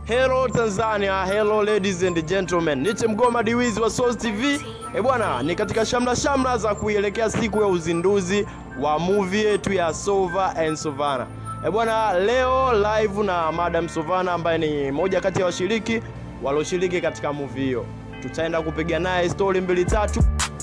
Hello Tanzania, hello ladies and gentlemen. Niche Mgoma Diwizi wa Source TV. Eh bwana, ni katika shamla shamla za kuielekea siku ya uzinduzi wa movie yetu ya Sova and Sovana. Eh bwana, leo live na Madam Sovana ambaye ni moja kati ya washiriki walioshiriki katika movie hiyo. Tutaenda kupiga naye story mbili tatu.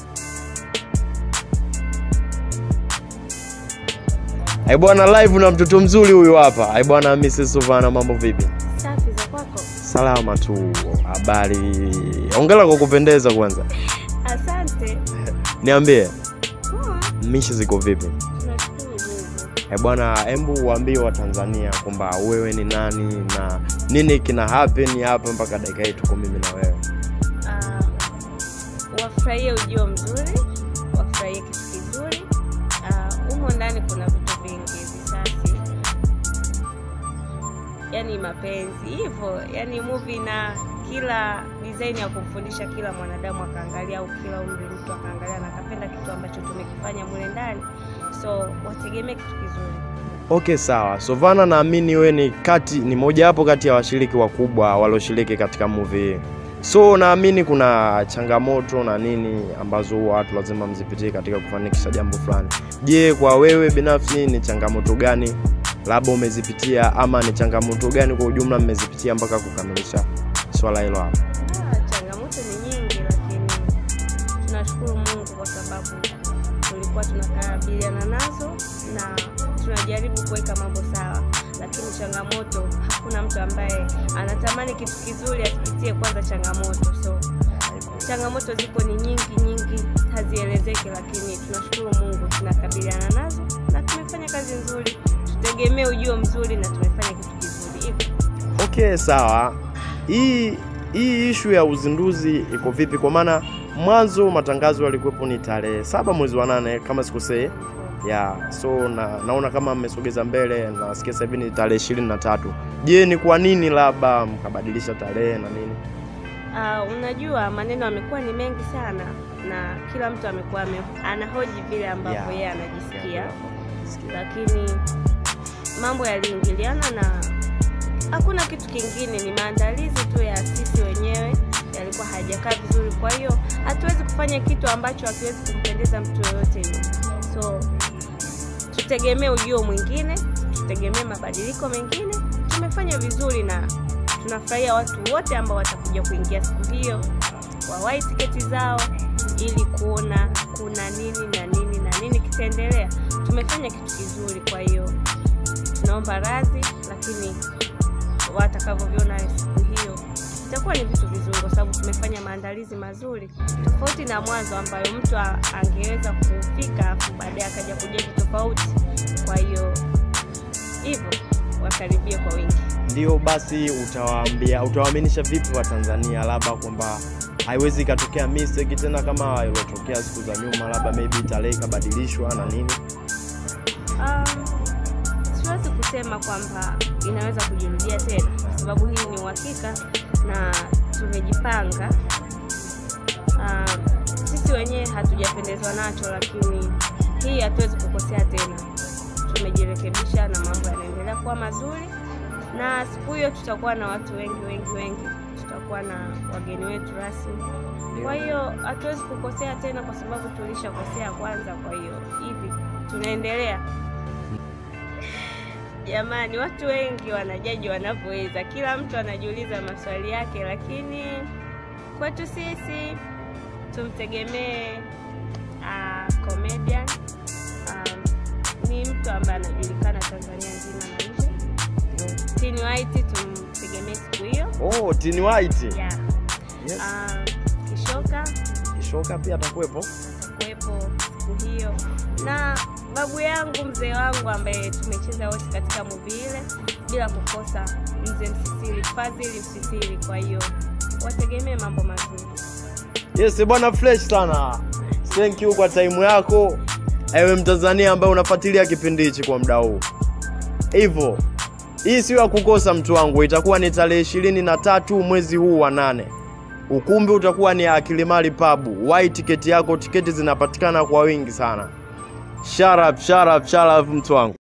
Eh bwana, live na mtoto mzuri huyu hapa. Eh bwana, Mrs. Sovana, mambo vipi? Safi za kwako. Salama tu. Habari. Hongera kwa kupendeza kwanza. Asante. Niambie, Poa. mishi ziko vipi? Tunashukuru Mungu. Eh bwana, hebu waambie Watanzania kwamba wewe ni nani na nini kina happen hapa mpaka dakika hii tuko mimi na wewe. Ah, wafurahie ujio mzuri, wafurahie kitu kizuri. Ah, Humo ndani kuna vitu vingi, visasi, yani mapenzi hivyo, yani movie na kila design ya kumfundisha kila mwanadamu akaangalia, au kila umri mtu akaangalia na akapenda kitu ambacho tumekifanya mule ndani, so wategemee kitu kizuri. Okay, sawa. Sovana, naamini wewe ni kati ni mojawapo kati ya washiriki wakubwa walioshiriki katika movie hii. So naamini kuna changamoto na nini ambazo huwa watu lazima mzipitie katika kufanikisha jambo fulani. Je, kwa wewe binafsi ni changamoto gani labda umezipitia ama ni changamoto gani kwa ujumla mmezipitia mpaka kukamilisha swala hilo hapa? Ah, changamoto ni nyingi, lakini tunashukuru Mungu kwa sababu tulikuwa tunakabiliana nazo na tunajaribu kuweka mambo sawa, lakini changamoto, hakuna mtu ambaye anatamani kitu kizuri asipitie kwanza changamoto. So changamoto zipo ni nyingi nyingi, hazielezeki, lakini tunashukuru Mungu tunakabiliana nazo na tumefanya kazi nzuri. Tutegemee ujio mzuri na tumefanya kitu kizuri hivyo. Okay, sawa. Hii hii ishu ya uzinduzi iko vipi? Kwa maana mwanzo matangazo yalikuwepo ni tarehe saba mwezi wa nane kama sikosei, ya so na, naona kama mmesogeza mbele, nasikia sasa hivi ni tarehe ishirini na tatu. Je, ni kwa nini labda mkabadilisha tarehe na nini? Uh, unajua maneno yamekuwa ni mengi sana na kila mtu amekuwa ame- anahoji vile ambavyo Yeah. yeye anajisikia, Yeah. lakini mambo yaliingiliana na hakuna kitu kingine, ni maandalizi tu ya sisi wenyewe yalikuwa hayajakaa vizuri. Kwa hiyo hatuwezi kufanya kitu ambacho hakiwezi kumpendeza mtu yoyote yule, so tutegemee ujio mwingine, tutegemee mabadiliko mengine. Tumefanya vizuri na tunafurahia watu wote ambao watakuja kuingia siku hiyo wawahi tiketi zao ili kuona kuna nini na nini na nini kitaendelea. Tumefanya kitu kizuri, kwa hiyo tunaomba radhi, lakini watakavyoviona siku hiyo itakuwa ni vitu vizuri, kwa sababu tumefanya maandalizi mazuri, tofauti na mwanzo ambayo mtu a- angeweza kufika afu baadaye akaja kujeji tofauti. Kwa hiyo hivyo wakaribie kwa wingi. Ndio basi, utawaambia utawaaminisha vipi Watanzania labda kwamba haiwezi ikatokea mistake tena kama iliyotokea siku za nyuma, labda maybe tarehe ikabadilishwa na nini? Um, siwezi kusema kwamba inaweza kujirudia tena kwa sababu hii ni uhakika na tumejipanga. Um, sisi wenyewe hatujapendezwa nacho, lakini hii hatuwezi kukosea tena. Tumejirekebisha na mambo yanaendelea kuwa mazuri, na siku hiyo tutakuwa na watu wengi wengi wengi, tutakuwa na wageni wetu rasmi. Kwa hiyo hatuwezi kukosea tena kwa sababu tulishakosea kwanza. Kwa hiyo hivi tunaendelea. Jamani, watu wengi wanajaji wanavyoweza, kila mtu anajiuliza maswali yake, lakini kwetu sisi tumtegemee uh, comedian um, ni mtu ambaye anajulikana Tanzania nzima na nje. Tini White tumtegemee siku hiyo Oh, Tini White. yeah. Yes. Um, Kishoka Kishoka pia atakuwepo. atakuwepo siku hiyo na babu yangu mzee wangu ambaye tumecheza wote katika muvi ile bila kukosa mzee Msisiri Fadhili Msisiri. Kwa hiyo wategemee mambo mazuri. Yes, bwana fresh sana. Thank you kwa time yako. Ewe Mtanzania ambaye unafuatilia kipindi hichi kwa muda huu. Hivyo, hii sio ya kukosa mtu wangu, itakuwa ni tarehe ishirini na tatu mwezi huu wa nane. Ukumbi utakuwa ni Akilimali Pub. Wai tiketi yako, tiketi zinapatikana kwa wingi sana. Sharap, sharap, sharap mtu wangu.